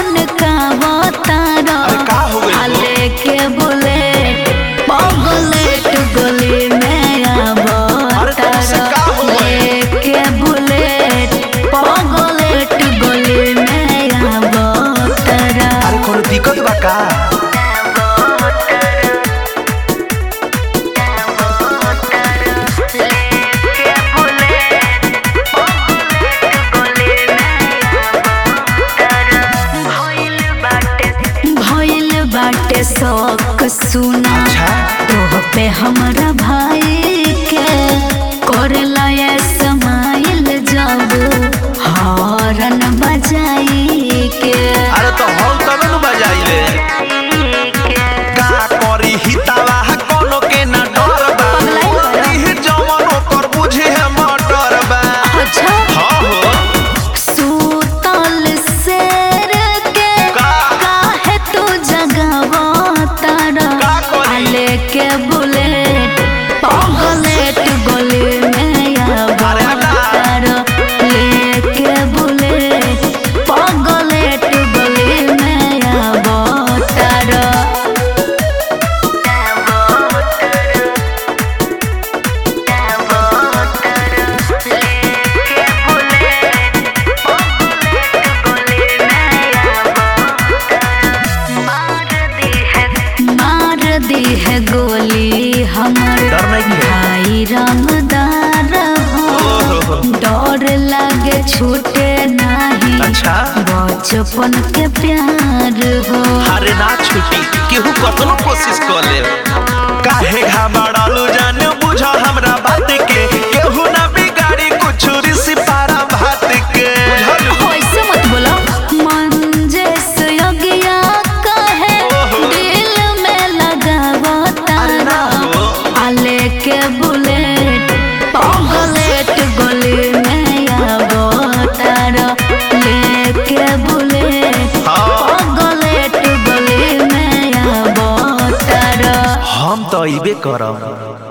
सन का बतारा अरे का हो गइल हो? आले के बुलेट पगलेट गली में अरे तुमसे का हो गइल? लेके बुलेट पगलेट गली में आवतरा अरे कोनो दिक्कत बा का भइल बाटे शौक सुना अच्छा तोह पे हमरा भाई के करला ये समाइल जब हॉर्न बजाई के अरे तो हम तब न बजाइले का करी हितावा कोनो के ना डर बा पगलाई बा। ओही जवन ओकर बुझे है मटर बा अच्छा हाँ हो सूतल शेर के का काहे तू जगावा तारा का करी? आले के बुलेट पगलेट गली में आवा अरे हटा। तारा लेके बुलेट पगलेट गली में आवा तारा मार दी है गोली हमर डर नहीं है भाई रंगदार हो ओहो डर लागे छूटे नहीं अच्छा बचपन के प्यार हो अरे ना छुटी केहू कतनो कोशिश कर ले काहे घबरालू जाने बुझ हमरा बात के केहू ना बिगाड़ी कुछ रिसी पारा भात के बुझलू ऐसे मत बोलो मंजे योगिया कहे ओहो। दिल में लगावो अरे ना तारा हो आले के बुलेट पगलेट गली में आवो तारा लेके बुलेट हाँ पगलेट गली में आवो तारा हम तो अइबे करब